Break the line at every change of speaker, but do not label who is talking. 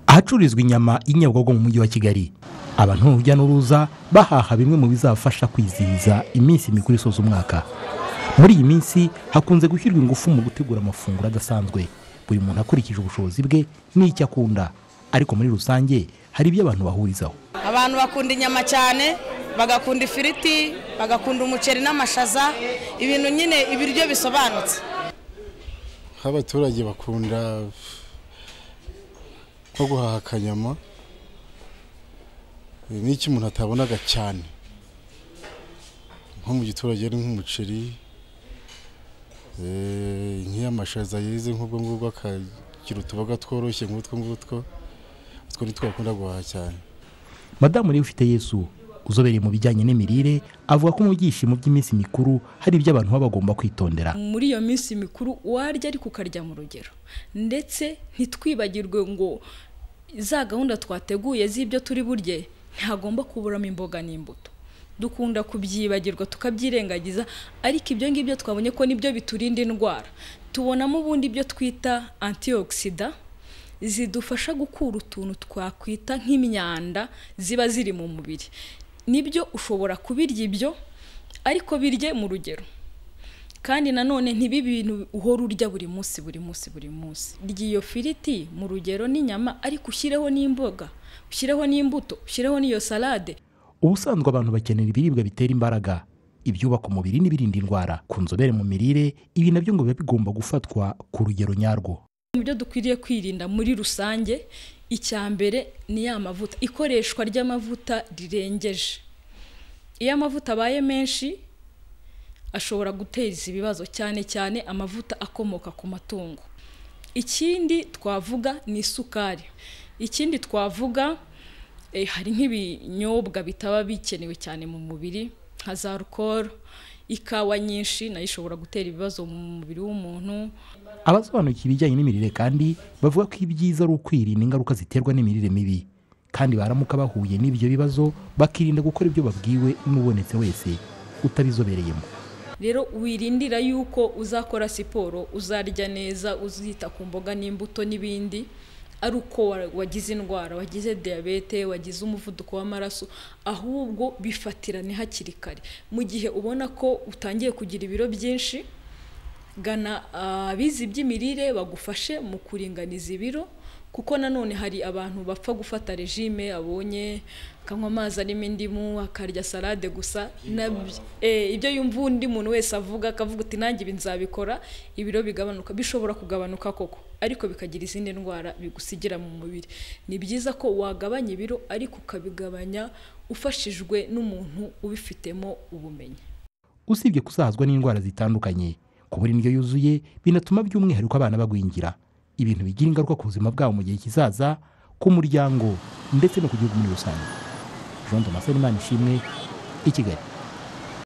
ahacururizwa inyama y'inyabugogo mu mujyi wa kigali abantu urujya n'uruza bahaha bimwe mu bizabafasha kwizihiza iminsi mikuru isoza umwaka muri iyi minsi hakunze gushyirwa ingufu mu gutegura amafunguro adasanzwe buri muntu akurikije ubushobozi bwe n'icyo akunda ariko muri rusange hari ibyo abantu bahurizaho
abantu bakunda inyama cyane bagakunda ifiriti bagakunda umuceri n'amashaza ibintu nyine ibiryo bisobanutse
nk'abaturage bakunda nko guhaha akanyama n'icyo umuntu atabonaga cyane nko mu giturage ari nk'umuceri nk'iy'amashaza yeze nk'ubwo ngubwo akagira utuboga tworoshye nk'utwo ngutwo utwo ni twakunda guhaha cyane
madamu niwe ufite yesu uzobereye mu bijyanye n'imirire avuga ko mu byishimo by'iminsi mikuru hari ibyo abantu baba bagomba kwitondera
muri iyo minsi mikuru warya ariko ukarya mu rugero ndetse ntitwibagirwe ngo za gahunda twateguye z'ibyo turi burye ntihagomba kuburamo imboga n'imbuto dukunda kubyibagirwa tukabyirengagiza ariko ibyo ngibyo twabonye ko nibyo biturinda indwara tubonamo ubundi ibyo twita antiyokisida zidufasha gukura utuntu twakwita nk'imyanda ziba ziri mu mubiri nibyo ushobora kubirya ibyo ariko birye mu rugero kandi nanone ntibi bintu uhora urya buri munsi buri munsi buri munsi rya iyo firiti mu rugero n'inyama ariko ushyireho n'imboga ushyireho n'imbuto ushyireho n'iyo salade
ubusanzwe abantu bakenera ibiribwa bitera imbaraga ibyubaka umubiri n'ibirinda indwara ku nzobere mu mirire ibi nabyo ngo biba bigomba gufatwa ku rugero nyarwo
mu byo dukwiriye kwirinda muri rusange icya mbere ni ya mavuta ikoreshwa ry'amavuta rirengeje iyo amavuta abaye menshi ashobora guteza ibibazo cyane cyane amavuta akomoka ku matungo ikindi twavuga ni isukari ikindi twavuga hari nk'ibinyobwa bitaba bikenewe cyane mu mubiri nka za rukoro ikawa nyinshi nayo ishobora gutera ibibazo mu mubiri w'umuntu
abasobanukiwe ibijyanye n'imirire kandi bavuga ko ibyiza ari ukwirinda ingaruka ziterwa n'imirire mibi kandi baramuka bahuye n'ibyo bibazo bakirinda gukora ibyo babwiwe n'ubonetse wese utabizobereyemo
rero wirindira yuko uzakora siporo uzarya neza uzita ku mboga n'imbuto n'ibindi ari uko wagize indwara wagize diyabete wagize umuvuduko w'amaraso ahubwo bifatirane hakiri kare mu gihe ubona ko utangiye kugira ibiro byinshi gana abizi iby'imirire bagufashe mu kuringaniza ibiro kuko nanone hari abantu bapfa gufata regime abonye akanywa amazi arimo indimu akarya salade gusa ibyo yumva undi muntu wese avuga akavuga uti nanjye ibi nzabikora ibiro bigabanuka bishobora kugabanuka koko ariko bikagira izindi ndwara bigusigira mu mubiri ni byiza ko wagabanya ibiro ariko ukabigabanya ufashijwe n'umuntu ubifitemo ubumenyi
usibye kusazwa n'indwara zitandukanye kubura indyo yuzuye binatuma by'umwihariko abana bagwingira ibintu bigira ingaruka ku buzima bwabo mu gihe kizaza ku muryango ndetse no ku gihugu muri rusange jean damascene imana ishimwe i kigali